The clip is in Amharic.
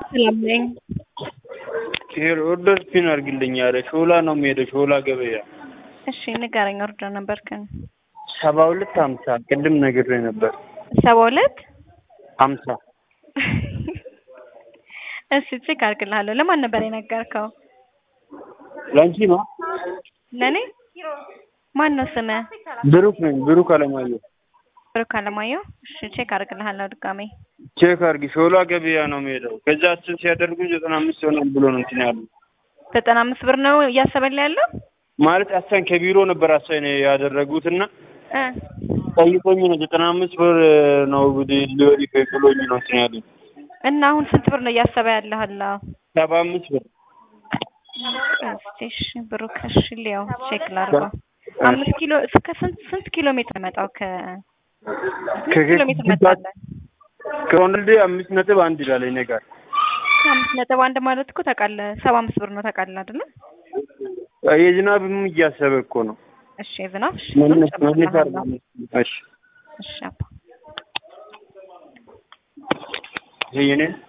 ሰላም ነኝ። ሄር ኦርደር ፒን አድርግልኝ አለ። ሾላ ነው የሚሄደው፣ ሾላ ገበያ እሺ ንገረኝ። ኦርደር ነበርክን? ሰባ ሁለት ሀምሳ ቅድም ነግሬ ነበር። ሰባ ሁለት ሀምሳ እሺ ቼክ አድርግልሃለሁ። ለማን ነበር የነገርከው? ለአንቺ ነው። ለእኔ ማን ነው ስምህ? ብሩክ ነኝ፣ ብሩክ አለማየሁ። ብሩክ አለማየሁ። እሺ ቼክ አድርግልሃለሁ ድጋሜ። ቼክ አድርጊ። ሾላ ገበያ ነው የሚሄደው። ከዛ አስር ሲያደርጉ ዘጠና አምስት ይሆናል ብሎ ነው እንትን ያሉ ዘጠና አምስት ብር ነው እያሰበልህ ያለው ማለት አሳን ከቢሮ ነበር አሳን ያደረጉት እና እ ጠይቆኝ ነው ዘጠና አምስት ብር ነው ሊወሪ ብሎኝ ነው እንትን ያሉኝ እና አሁን ስንት ብር ነው እያሰበ ያለህ አለው? ሰባ አምስት ብር እስቲ እሺ ብሩክ እሺ ሊያው ቼክ ላድርገው። አምስት ኪሎ እስከ ስንት ስንት ኪሎ ሜትር መጣው? ከ ስንት ኪሎ ሜትር መጣለህ? ከወንድልዴ አምስት ነጥብ አንድ ይላል እኔ ጋር አምስት ነጥብ አንድ ማለት እኮ ታውቃለህ፣ ሰባ አምስት ብር ነው ታውቃለህ አይደለ? የዝናብም እያሰበ እኮ ነው እሺ የዝናብ እሺ መነስ መነስ ጨምርልሃለሁ። እሺ እሺ አባ ይሄ የኔ